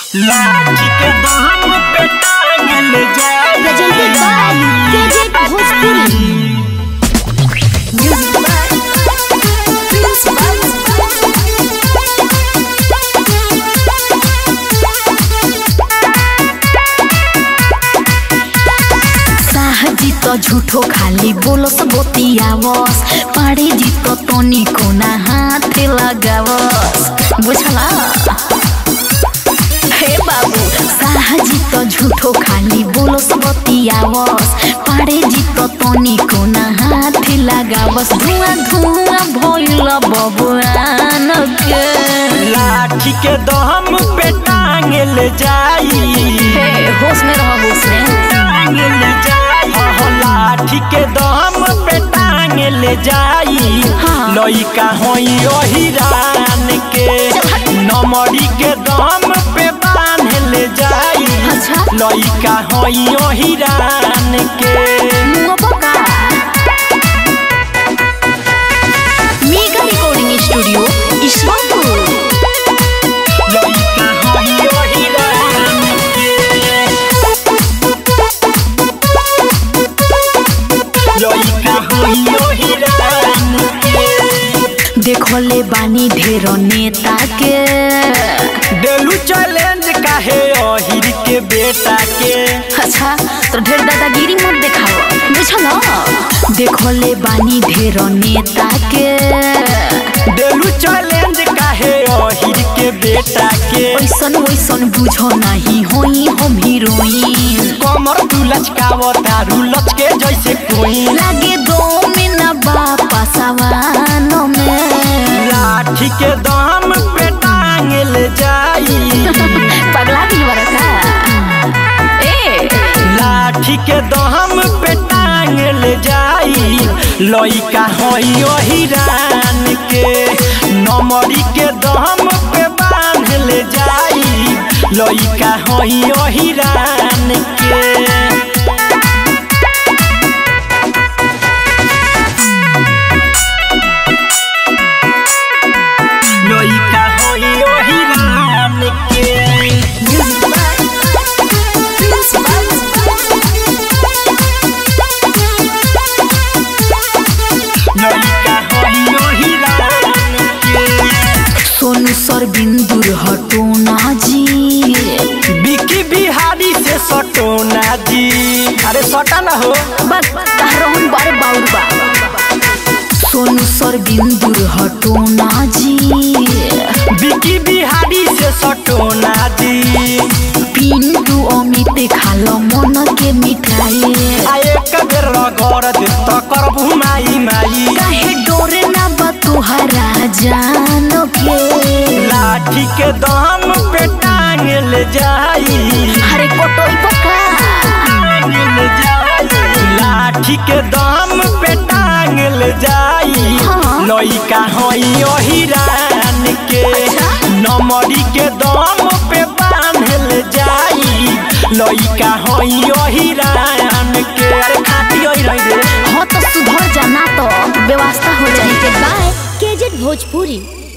लाठी के दाम पे टांगल जाए presented by KJ Bhojpuri. Music by Prince साहजी तो झूठो खाली बोलस बोतियावस पाड़े जी तो तोनी कोना हाथ लगावस बुझला हे बाबू साहजी तो झूठो खाली बोलस बतियावस पाड़े जी तो तोनी कोना हाथ लगावस धुआं धुआं भइल बबुआन के लाठी के दाम पे टांगल जाई हे होश में रहो होश में टांगल जाई हो लाठी के दाम पे टांगल जाई हाँ। लइका होई ओही रान के नमरी के दाम पे बांधल जाई अच्छा लइका होई ओही रान के मुआ पका मेगा रिकॉर्डिंग स्टूडियो ईश्वरपुर लइका होई ओही रान के लइका होई ओही रान के देखले बानी ढेर नेता के डेलू चैलेंज काहे अहिर के बेटा के अच्छा तो ढेर दादागिरी मत देखाओ बुझल देखले बानी ढेर नेता के डेलू चैलेंज काहे अहिर के बेटा के ओइसन ओइसन बुझो नहीं होई हम हीरोइन कमर तू लचकाव तारू लचके जैसे कोई लागे दो मिना बापा सवान में लाठी के दाम पे टांगल जाई पगला भी बरका ए लाठी के दाम पे टांगल जाई लइका होई ओही रान के नमरी के दाम पे बांधल जाई लइका होई ओही रान के लइका होई ओही रान के लइका होई ओही रान के सोनू सर बिंदुर हटो ना जी बिकी बिहारी से सटोना जी अरे सटा ना हो बस रोहन बारे बाउर बा सोनू सर बिंदुर हटो ना जी बिकी बिहारी से सटोना जी पिंटू अमित खालो मन के मिठाई आ एक बेर रगड़ दे त करबू माई माई काहे डोरे ना बा तुहरा जान के लाठी के दाम पे टांगल जाई हरे कोटोई पका टांगल जाई लाठी के दाम पे टांगल जाई हाँ। लइका होई ओही रान के अच्छा। नमरी के दाम पे बांधल जाई लइका होई ओही रान के अरे खाती ओही रही रे हाँ तो सुधर जाना तो व्यवस्था हो जाए के बाय केजेड भोजपुरी